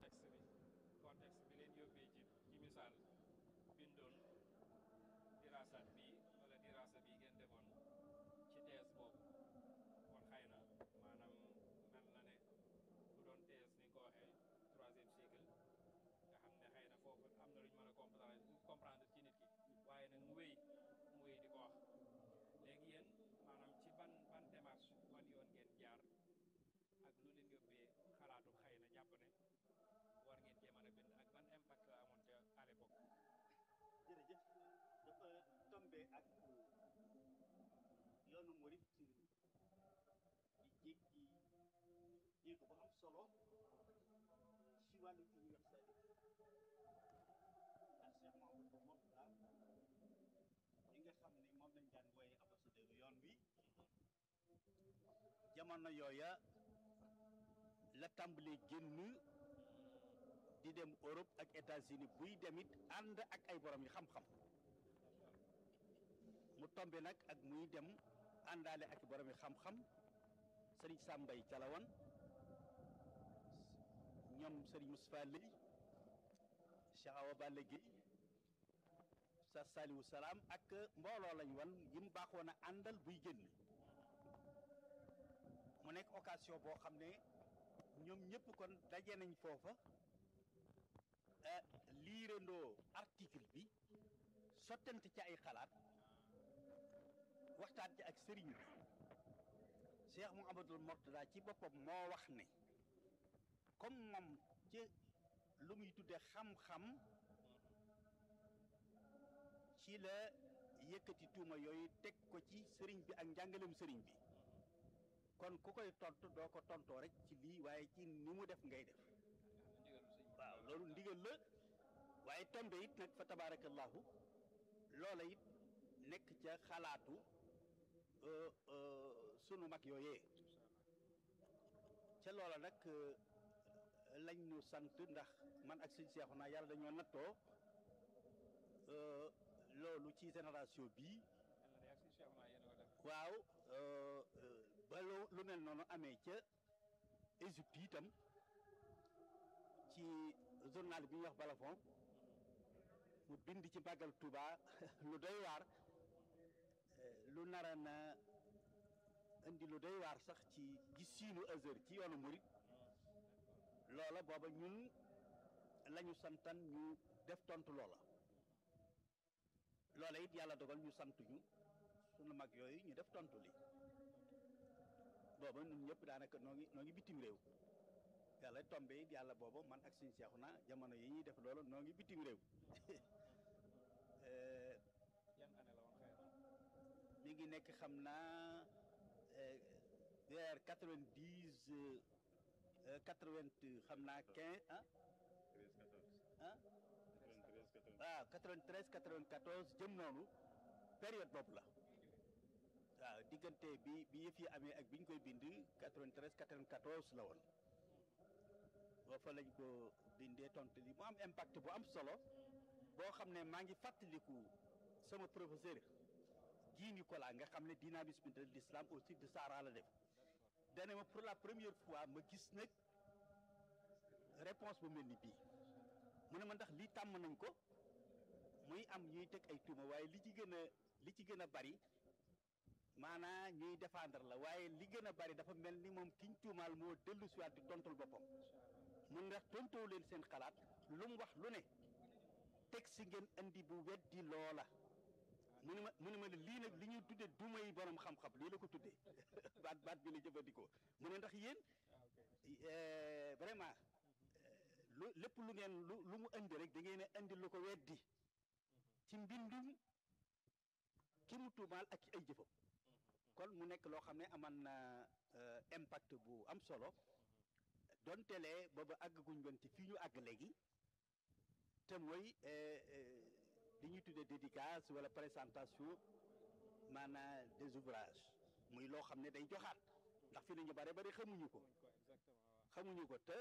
contexte bi contexte bi leen yóbbee ci ci misaal bindoon diraasaat bii wala diraasa bii ngeen defoon ci thèse boobu kon xëy na maanaam mel na ne bu doon thèse ni nga ko waxee troisième cycle nga xam ne xëy na foofu am na lu ñu mën a comprendre comprendre ci nit ki waaye nag mu wéy mu wéy di ko wax léegi yéen maanaam ci ban ban démarche ban yoon ngeen jaar ak lu leen yóbbee xalaatu xëy na jàpp ne war ngeen cee mën a bind ak ban impact la amoon ca à l'époque jërëjëf dafa tombé ak yoonu murit di jéggi jéego bu am solo ci wàllu universalité ndax Cheikh Mahamadou Mourtada li nga xam ne moom lañ daan wooye ambassadeur yoon wi jamono yooya la tàmbalee génn di dem Europe ak États-Unis buy demit ànd ak ay borom yi xam-xam mu tombe nag ak muy dem àndaale ak borom yi xam-xam sëriñ Sambay Calawan ñoom sëriñ Moustapha Lay Cheikh Awa Balla Gueye sa Saliou Salaam ak mbooloo lañ wan yi mu baaxoon a àndal buy génn mu nekk occasion boo xam ne ñoom ñëpp kon daje nañ foofa liirandoo article bi sottante ci ay xalaat waxtaan ci ak sëriñ bi Cheikh Mouhamadoul Mourtada ci boppam moo wax ne comme moom ci lu muy tudde xam-xam ci la yëkkati tuuma yooyu teg ko ci sëriñ bi ak njàngalem sëriñ bi kon ku koy tontu doo ko tontoo rek ci lii waaye ci ni mu def ngay def waaw loolu ndigal la waaye tombe it nag fa tabarakallahu loola it nekk ca xalaatu sunu mag yooyee ca loola nag lañ ñu sant ndax man ak sëñ Seexu naa yàlla dañoo nattoo loolu ci génération bii waaw ba lu mel noonu amee ca Égypte itam ci journal bi ñuy wax Balafon mu bind ci màggal Touba lu doy waar lu nara na indi lu doy waar sax ci gisiinu Azhar ci yoonu murit loola booba ñun lañu santan ñu def tontu loola loola it yàlla dogal ñu sant ñu sunu mag yooyu ñu def tontu li booba ñun ñëpp daanaka noo ngi noo ngi bitim réew yàlla tombe it yàlla booba man ak suñu seexu na jamono yi ñuy def loolu noo ngi bitim réew yan année la woon xëy na mi ngi nekk xam naa vers quatre-vingt-dix quatre-vingt xam naa quinze ah ah waaw quatre-vingt-treize quatre-vingt-quatorze jëm noonu période boobu la waaw diggante bi bi yëf yi amee ak bi ñu koy bind quatre-vingt-treize quatre-vingt-quatorze la woon boo fa lañ ko bindee tontu li mu am impact bu am solo boo xam ne maa ngi fàttaliku sama professeur Guy Nicolas nga xam ne dynamisme de l'islam au sud de Sahara la def dane ma pour la première fois ma gis nag réponse bu mel ni bii mu ne ma ndax lii tàmm nañ ko muy am ñuy teg ay tuuma waaye li ci gën a li ci gën a bari maanaa ñuy défendre la waaye li gën a bari dafa mel ni moom kiñ tuumaal moo dellu siwaat di tontul boppam mun ndax tontoo leen seen xalaat lu mu wax lu ne teg si ngeen andi bu weddi loola mu ne ma mu ne ma ne lii nag li ñuy tuddee duma yi borom xam-xam lii la ko tuddee baat baat bi la jëfandikoo mu ne ndax yéen vraiment lu lépp lu ngeen lu lu mu indi rek da ngeen a indi lu ko weddi ci mbindum ki mu tuumaal ak ci ay jëfam kon mu nekk loo xam ne aman na impact bu am solo donte lee booba àggaguñ woon ci fii ñu àgg léegi te mooy li ñuy tuddee dédicace wala présentation maanaam des ouvrages muy loo xam ne day joxaat ndax fi nañu bare bari xamuñu ko xamuñu ko te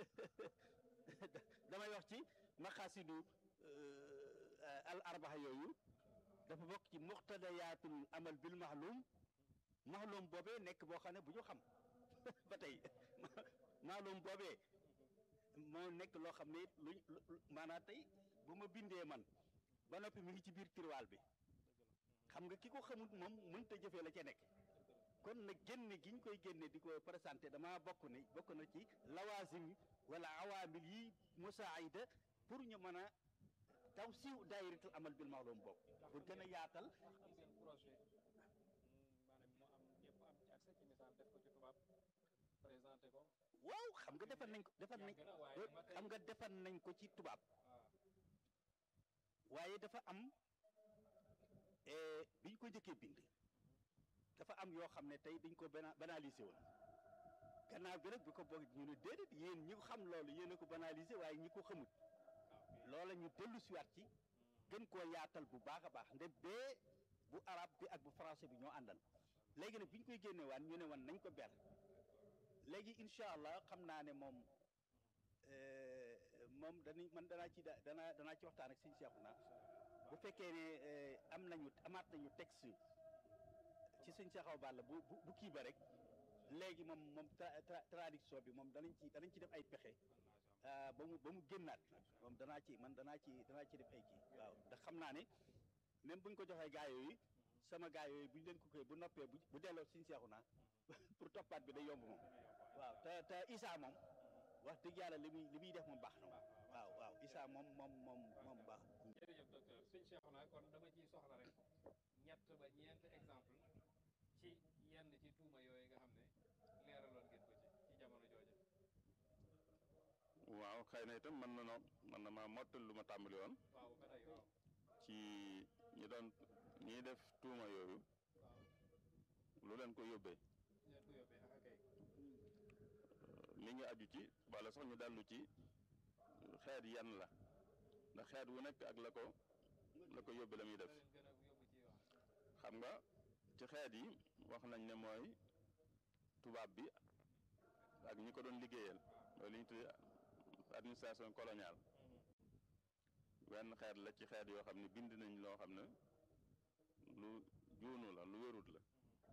damay wax ci maqaasidu al arbaxa yooyu dafa bokk ci muqtadayaatul amal bil maxlum maxlum boobee nekk boo xam ne bu ñu xam ba tey maxlum boobee moo nekk loo xam ne luñ maanaam tey bu ma bindee man ba noppi mi ngi ci biir tiroir bi xam nga ki ko xamut moom mënta jëfee la ca nekk kon nag génne gi ñu koy génne di ko présenté dama bokk ne bokk na ci lawaasim wala awaamil yi musaayida pour ñu mën a taw siiw daayiratul amal bil ma'lum bokk pour gën a yaatal ndax am ngeen projet maanaam mu am ñëpp am ci accès ci misaal def ko ci tubaab présenté ko waaw xam nga defar nañ ko defar nañ yàgg na waaye ba tey xam nga defar nañ ko ci tubaab waaw waaye dafa am eh, bi ñu ko njëkkee bind dafa am yoo xam ne tey dañ ko bana banalisé woon gannaaw bi nag bi ko boog ñu ne déedéet yéen ñi ko xam loolu yéen a ko banalisé waaye ñi ko xamut loola ñu dellu siwaat ci gën koo yaatal bu baax a baax nde bee bu arab bi ak bu français bi ñoo àndal léegi nag bi ñu koy génne waan ñu ne wan nañ ko ber léegi incha allah xam naa ne moom eh, moom danañ man danaa ci da- danaa danaa ci waxtaan ak sëñ Seexuna bu fekkee ne eh, am nañu amaat nañu texte ci sëñ Seexaw Balla bu bu bu kii ba rek léegi moom moom tra- tra- traduction bi moom danañ ci danañ ci def ay pexe ah, ba mu ba mu génnaat moom danaa ci man danaa ci danaa ci def ay kii waaw ndax xam naa ne même buñ ko joxee gaa yooyu sama gaa yooyu buñ leen ko koy bu noppee bu bu delloo sëñ Seexuna pour toppaat bi day yomb moom waaw te te Issa moom wax dëgg yàlla li muy li muy def moom baax na moom waaw waaw Issa moom moom moom moom baax jërëjëf docteur sëñ Cheikhouna kon dama ciy soxla rek ñett ba ñeent exemple ci yenn ci tuuma yooyu nga xam ne leeraloon ngeen ko ci ci jamono jooja waaw xëy na itam mën na noo mën na maa mottal lu ma tàmbali woon waaw ba tey waaw ci ñi doon ñiy def tuuma yooyu waaw lu leen ko yóbbee leen ko yóbbee ak kay mi ngi aju ci wala sax ñu dellu ci xeet yan la ndax xeet wu nekk ak la ko la ko yóbbe la muy def la leen gën a yóbbu ci wax xam nga ci xeet yi wax nañ ne mooy tubaab bi ak ñi ko doon liggéeyal mooy li ñu tuddee administration coloniale wenn xeet la ci xeet yoo xam ne bind nañ loo xam ne lu juunu la lu wérut la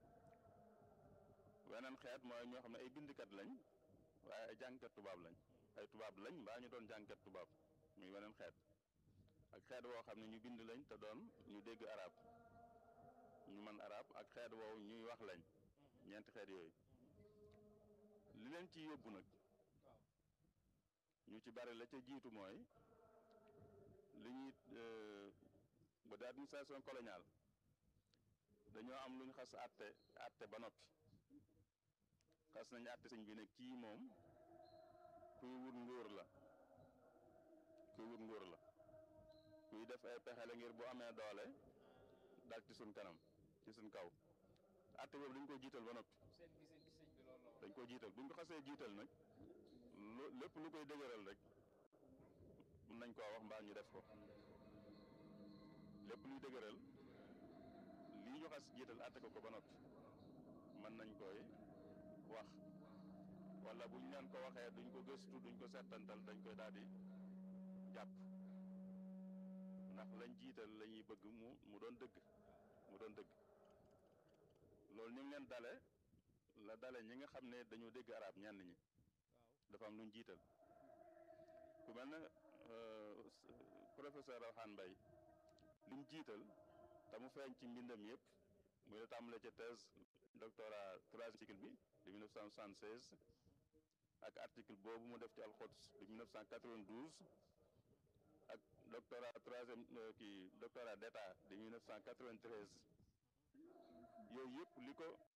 weneen xeet mooy ñoo xam ne ay bindkat lañ waaye ay jàngkat tubaab lañ ay tubaab lañ mbaa ñu doon jàngkat tubaab muy weneen xeet ak xeet woo xam ne ñu bind lañ te doon ñu dégg arab ñu mën arab ak xeet woowu ñuy wax lañ ñeenti xeet yooyu li leen ci yóbbu nag waaw ñu ci bari la ca jiitu mooy li ñuy euh, bu dee administration coloniale dañoo am lu ñu xas àtte àtte ba noppi xas nañu àtte sëñ bi ne kii moom kuy wut nguur la kuy wut nguur la kuy def ay pexe la ngir bu amee doole dal ci suñ kanam ci suñ kaw àtte boobu dañ ko jiital ba noppi seen giseen ci sëñ bi loolu la woon dañ ko jiital buñ ko xasee jiital nag lu lépp lu koy dëgëral rek mën nañ koo wax mbaa ñu def ko lépp luy dëgëral lii ñu xas jiital àtte ko ko ba noppi mën nañ koy wax wala buñ leen ko waxee duñ ko gëstu duñ ko settantal dañ koy daal di jàpp ndax lañ jiital la ñuy bëgg mu mu doon dëgg mu doon dëgg loolu ni mu leen dale la dale ñi nga xam ne dañoo dégg arab ñenn ñi waaw dafa am lu ñu jiital ku mel ne euh, professeur Alxaan Mbay li mu jiital te mu feeñ ci mbindam yëpp muy la tàmbale ca thèse doctorat troisième cycle bi de 1976 ak article boobu mu def ci alxots de 1992 ak doctorat troisième euh, kii doctorat d'état de 1993 yooyu yëpp li ko